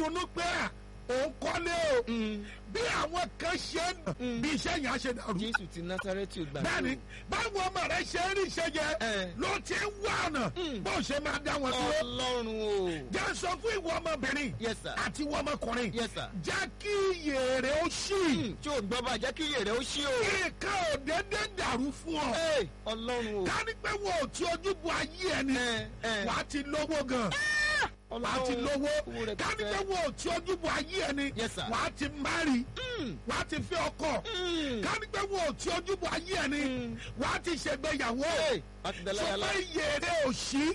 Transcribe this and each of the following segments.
ronú pé à, òun kọ́lé o bí àwọn kan ṣe ń Mm. bí iṣẹ́ yẹn á ṣe dàrú jésù ti násárẹ́tì ò gbà bẹ́ẹ̀ni báwo ọmọ rẹ ṣe ń rí iṣẹ́ yẹn Eh. ló ti ń wá ọ̀nà Mm. bó ṣe máa dá wọn dúró ọlọ́run o jẹ́ sọ fún ìwọ ọmọbìnrin yes sir àti ìwọ ọmọkùnrin yes sir jẹ́ kí iyè rẹ̀ ó ṣì Hmm, tí o gbọ́ bá jẹ́ kí iyè rẹ̀ ó ṣí o nǹkan ò dédé dàrú fún ọ Hey, ọlọ́run o ká ní pé wo ò tí ojú bu ayé ẹni Eh, eh. wà á ti lówó gan wà á ti Ọlọ́run, lówó owó rẹ̀ ká ní pẹ́. pé wo ò tí ojú bu ayé ẹni Yes, sir. wà á ti márì Hmm, wà á ti fi ọkọ hmm. ká ní pé wo ò tí ojú bu ayé ẹni Mm. wà á ti ṣègbéyàwó Hey, a ti dẹ̀lá sọ yàrá pé iyè rẹ̀ ò ṣí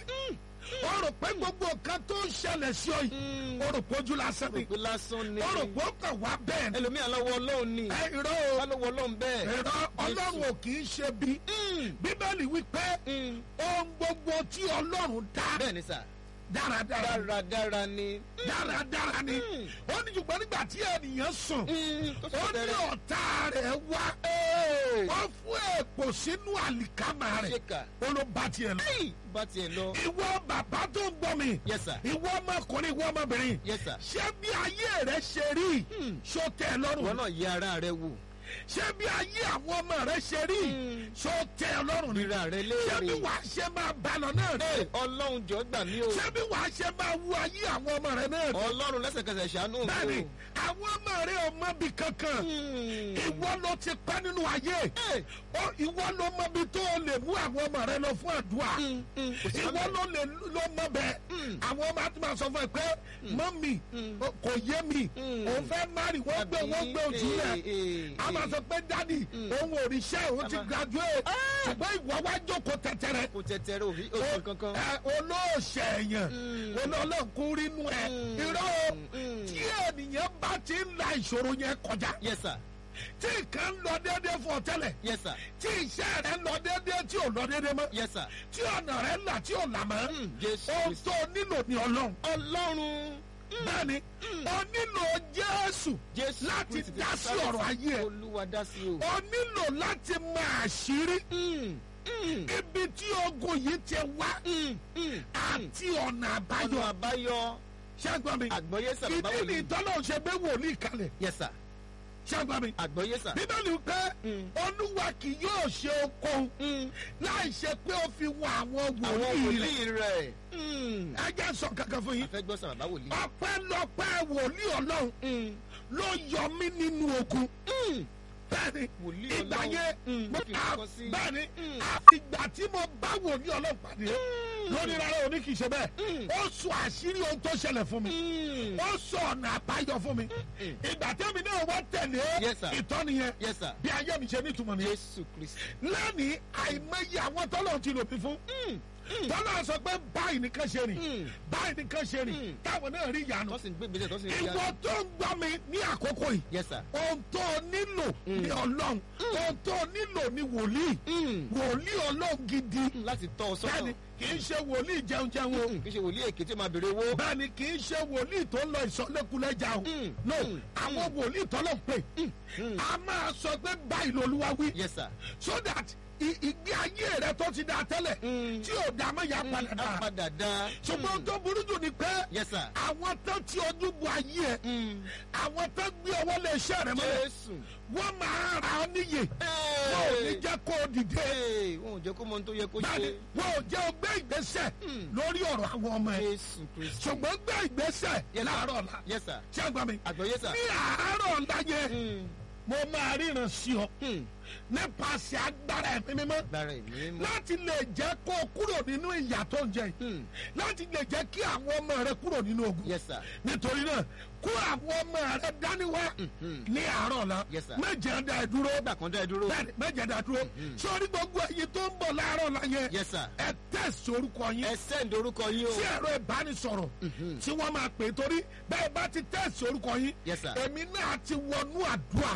o rò pé gbogbo nǹkan tó ń ṣẹlẹ̀ sí ọ yìí o rò pé ojú lásán ni òpin lásán ni o rò pé ó kàn wá bẹ́ẹ̀ ni ẹlòmíà lọ́wọ́ ọlọ́run ni ẹ irọ́ o ká lọ́wọ́ ọlọ́run bẹ́ẹ̀ ẹ̀rọ ọlọ́run ò kì í ṣe bí Hmm, bíbélì wípé hmm. ohun gbogbo tí ọlọ́run dá bẹ́ẹ̀ ni sà dáradára dáradára ni dáradára ni Mm. ó ní ṣùgbọ́n nígbà tí ènìyàn sùn Hmm, tó ó sọ ní tẹ́rẹ̀ ọ̀tá rẹ̀ wá Hey, wọ́n fún èpò sínú àlìkámà rẹ̀ ṣèkà ó ló bá tiẹ̀ lọ. Hey, bá tiẹ̀ lọ ìwọ bàbá tó ń gbọ́ mi yes sir ìwọ ọmọkùnrin ìwọ ọmọbìnrin yes sir ṣé bí ayé rẹ ṣe rí Hmm. ṣó tẹ́ ẹ ìwọ lọ́rùn náà yẹ ara rẹ wò ṣé bí ayé àwọn ọmọ rẹ ṣe rí Hmm. ṣó tẹ́ ẹ lọ́rùn ni ríra rẹ ṣé bí léèrè wàá ṣe máa bá lọ náà rí Hey, ọlọ́run jọ gbà mí o ṣé bí wàá ṣe máa wú ayé àwọn ọmọ rẹ náà rí ọlọ́run lẹ́sẹ̀kẹsẹ̀ ṣàánú mi bẹ́ẹ̀ni o. àwọn ọmọ rẹ ò mọ bí kankan Hmm. ìwọ ló ti pẹ́ nínú ayé Hey, Ó, ìwọ ló mọ bí tó o lè mú àwọn ọmọ rẹ lọ fún àdúrà hmm, hmm, kò sí ìwọ lọ́bẹ̀. ló lè ló mọ bẹ́ẹ̀ Mm. àwọn ọmọ àti máa sọ fún ẹ pé mọ́mì Mm. o- kò yé mi Mm. òun fẹ́ mari wọ́n gbé wọ́n gbé ojú rẹ̀ Eh, eh, a máa eh. sọ pé dádì Mm. òun ò rí iṣẹ́ òun ti Ama- graduate ṣùgbọ́n ìwọ wá jókòó tẹ̀tẹ̀rẹ̀ kò tẹ̀tẹ̀rẹ̀ òbí oṣù kankan. ẹ olóòṣè èèyàn Mm. olólùkún rínú ẹ Mm. irọ́ o, Mm. tí ènìyàn bá ti ń la ìṣòro yẹn kọjá yes sir tí nǹkan ń lọ déédéé fún ọ tẹ́lẹ̀ yes sir tí iṣẹ́ rẹ ń lọ déédéé tí ò lọ déédéé mọ́ yes sir. tí ọ̀nà rẹ ń là tí ò là mọ́ Hmm, jésù ohun kristi. tó nílò ní ọlọ́run ọlọ́run bẹ́ẹ̀ni o nílò jésù jésù láti Kristi ti dá sí Násárẹ́tì. ọ̀rọ̀ ayé ẹ olúwa dá sí o. o nílò láti mọ àṣírí Hmm, hmm, ibi tí ogun yìí ti wá hmm, hmm. àti ọ̀nà àbáyọ ọ̀nà àbáyọ ṣẹ́gbọ́n mi àgbọ̀yé sà bàbá ìdí ni wòlíì. ìtọ́lọ́ ṣe gbé wòlíì kalẹ̀ yes sir ṣẹ́gbọ́n mi àgbọ̀yé sà. bíbélì pé Mm. olúwa kì yóò ṣe okòó Hmm, láì ṣe pé ó fi wọ àwọn àwọn wòlíì rẹ̀ wòlíì rẹ̀. Hmm. ẹ jẹ́ sọ kankan fún yín a fẹ́ gbọ́ sà bàbá wòlíì. ọpẹ́lọpẹ́ wòlíì ọlọ́run Hmm, ló yọ mí nínú ogun hmm. bẹ́ẹ̀ni wòlíì ìgbà ọlọ́run. yẹn Hmm, mo fi à nǹkan sí. bẹ́ẹ̀ni Mm. àfìgbà tí mo bá wòlíì ọlọ́run pàdé lónìí rárá òní kì í ṣe bẹ́ẹ̀ Mm. ó sọ àṣírí ohun tó ṣẹlẹ̀ fún mi Hmm. ó sọ ọ̀nà àbáyọ fún mi Mm. ìgbà tẹ́mi náà wá tẹ̀lé Yes, sir. ìtọ́ni yẹn yes sir. bí ayé mi ṣe nítumọ̀ nìyẹn jésù kristi. lẹ́nìí àìmọye àwọn tọ́lọ̀ ti lò mí fún Hmm, hmm. tọ́lọ̀ sọ pé báyìí nìkan ṣe rìn Mm. báyìí nìkan ṣe rìn Mm. táwọn náà rí ìyanu tó sì ń gbé ìgbésẹ̀ tó sì ń fi ìwọ tó ń gbọ́ mi ní àkókò yìí yes sir. ohun tó nílò Mm. ní ọlọ́run ohun tó nílò ní wòlíì Hmm. wòlíì ọlọ́run gidi láti tọ́ ọ bẹ́ẹ̀ni sọ́nà. kì í ṣe wòlíì jẹun jẹun o Hmm, kì í ṣe wòlíì èké tí ó máa béèrè owó. bẹ́ẹ̀ni kì í ṣe wòlíì tó ń lọ ìsọ̀lẹ́kulẹ́jà o Mm. no Mm. àwọn wòlíì tọ́lọ̀ pé Hmm. a máa sọ pé báyìí lolúwa wí yes sir. so that i- ìgbé ayé rẹ tó ti da tẹ́lẹ̀ Mm. tí ò dá mọ́ ya padà a dá padà dá. ṣùgbọ́n tó burú jù ni pé yes sir. àwọn tó ti ojú bu ayé ẹ Hmm. àwọn tó gbé ọwọ́ lé iṣẹ́ rẹ mọ́lẹ̀ jésù. wọ́n máa ra ọ níyè wọn ò ní Hey. jẹ́ kó o dìde Hey, wọn ò jẹ́ kó mọ ohun tó yẹ kó báyìí ṣe. wọn ò jẹ́ o gbé ìgbésẹ̀ Mm. lórí ọ̀rọ̀ àwọn ọmọ ẹ jésù kristi. ṣùgbọ́n gbé ìgbésẹ̀ Yes, sir. láàárọ̀ ọ̀la yes sir. ṣé ẹ gbà mí àgbọ̀yé sà. ní àárọ̀ ọ̀la yẹn Hmm. mo máa ríran sí ọ Hmm. nípasẹ̀ agbára ẹ̀mí mímọ́ lára ẹ̀mí mímọ́. láti lè jẹ́ kó o kúrò nínú ìyà tó ń jẹ yìí Hmm. láti lè jẹ́ kí àwọn ọmọ rẹ kúrò nínú ogun yes sir. nítorí náà kó àwọn ọmọ rẹ dání wá Mhm. ní àárọ̀ ọ̀la Yes, sir. méje dá ẹ dúró nígbà kan dá ẹ dúró. bẹ́ẹ̀ni méje dá ẹ dúró sórí gbogbo ẹyin tó ń bọ̀ láàárọ̀ ọ̀la yẹn yes sir. ẹ tẹ̀sí orúkọ yín ẹ sẹ́ǹdì orúkọ yín o. sí ẹ̀rọ ìbánisọ̀rọ̀ tí wọ́n máa pè é torí bẹ́ẹ̀ bá ti tẹ̀sí orúkọ yín Yes, sir. èmi náà ti wọnú àdúrà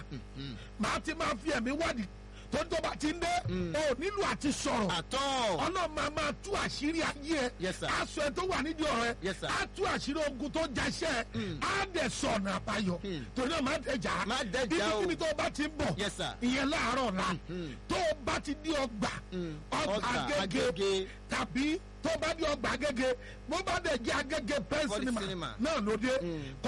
màá ti máa fi ẹ̀mí wádìí tó tó bá ti ń dé o nílò àti sọ̀rọ̀ àtọ́. ọlọ́run máa máa tú àṣírí ayé ẹ Yes, sir. aṣọ ẹ tó wà nídìí ọ̀rọ̀ ẹ Yes, sir. á tú àṣírí ogun tó jaṣẹ́ ẹ á dẹ̀ sọ ọ̀nà àbáyọ Mm. torí náà má dẹjà Má dẹjà o. ibikíbi tó o bá ti ń bọ̀ Yes, sir. ìyẹn láàárọ̀ ọ̀la Mm. tó o bá ti di ọgbà Mm. ọgbà Ọgbà agége Agége. tàbí tó o bá di ọgbà agége bó bá dẹ̀ jẹ́ agége pẹ́ńsì Body sinimá cinema. náà ló dé Mm.